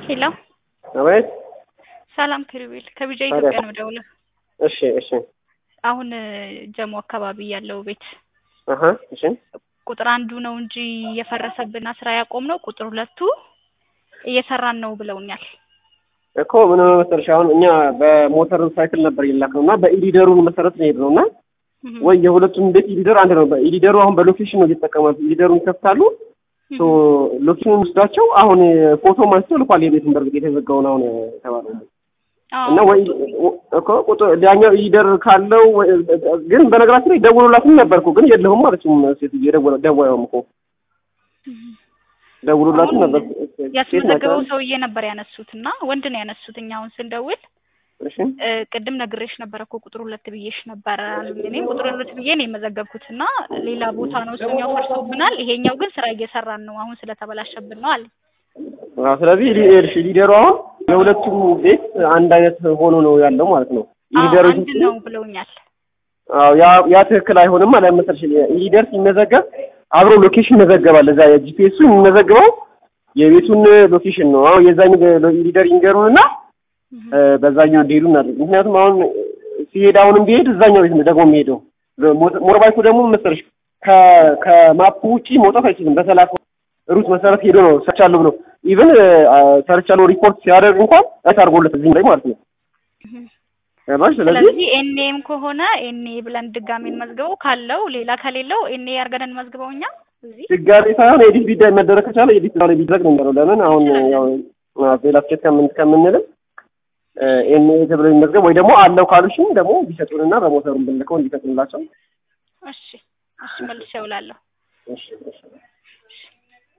ሄሎ አቤት። ሰላም ክሪቤል ከቢጃ ኢትዮጵያ ነው ደውለው። እሺ እሺ አሁን ጀሞ አካባቢ ያለው ቤት አሀ እሺ ቁጥር አንዱ ነው እንጂ የፈረሰብና ስራ ያቆም ነው ቁጥር ሁለቱ እየሰራን ነው ብለውኛል። እኮ ምን መሰለሽ አሁን እኛ በሞተር ሳይክል ነበር የላክነው እና በኢሊደሩ መሰረት ነው የሄድነው እና ወይ የሁለቱም ቤት ኢሊደር አንድ ነው። ኢሊደሩ አሁን በሎኬሽን ነው እየተጠቀማሉ። ኢሊደሩን ይከፍታሉ። ሶ ሎኬሽኑን ወስዳቸው አሁን ፎቶ ማንስቶ ልኳል። የቤቱን በርግጥ የተዘጋውን አሁን የተባለው እና ወይ እኮ ቁጥር ያኛው ኢሊደር ካለው ግን በነገራችን ላይ ደውሎላትም ነበር እኮ ግን የለሁም ማለችም ሴትዮ የደወለ ደዋዩም እኮ ደውሎላትም ነበር። ያስመዘገበው ሰውዬ ነበር ያነሱት እና ወንድ ነው ያነሱት። እኛ አሁን ስንደውል እሺ ቅድም ነግሬሽ ነበር እኮ ቁጥር ሁለት ብዬሽ ነበር አሉኝ። እኔም ቁጥር ሁለት ብዬ ነው የመዘገብኩት እና ሌላ ቦታ ነው እሱኛው ፈርሶብናል፣ ይሄኛው ግን ስራ እየሰራን ነው አሁን ስለተበላሸብን ነው አለኝ። አዎ ስለዚህ እሺ ሊደሩ አሁን የሁለቱም ቤት አንድ አይነት ሆኖ ነው ያለው ማለት ነው። አዎ ሊደሩ አንድ ነው ብለውኛል። አዎ ያ ያ ትክክል አይሆንም ማለት መሰለሽ ሊደር ሲመዘገብ አብሮ ሎኬሽን ይመዘገባል። እዛ የጂፒኤሱ የሚመዘግበው የቤቱን ሎኬሽን ነው። አሁን የዛኝ ሊደር ይንገሩንና በዛኛው እንዲሄዱ እናድርግ። ምክንያቱም አሁን ሲሄድ አሁንም ቢሄድ እዛኛው ቤት ነው ደግሞ የሚሄደው። ሞርባይኩ ደግሞ መሰለሽ ከ- ከማፑ ውጪ መውጣት አይችልም። በሰላሳ ሩት መሰረት ሄዶ ነው ሰርቻለሁ ብሎ ኢቭን ሰርቻለሁ ሪፖርት ሲያደርግ እንኳን እት አድርጎለት እዚህም ላይ ማለት ነው። ገባሽ? ስለዚህ ስለዚህ ኤንኤም ከሆነ ኤንኤ ብለን ድጋሜ እንመዝግበው፣ ካለው ሌላ ከሌለው ኤንኤ አድርገን እንመዝግበው እኛ እዚህ ድጋሜ ሳይሆን ኤዲት ቢዳይ መደረግ ከቻለ ኤዲት ላይ ቢደረግ ነው የሚለው። ለምን አሁን ያው ሌላ ስኬት ከምን ከምንልም ኤንኤ ተብሎ የሚመዝገብ ወይ ደግሞ አለው ካሉሽም ደግሞ ቢሰጡንና በሞተሩን ብንልከው እንዲፈጥንላቸው እሺ እሺ መልሼ እውላለሁ። እሺ እሺ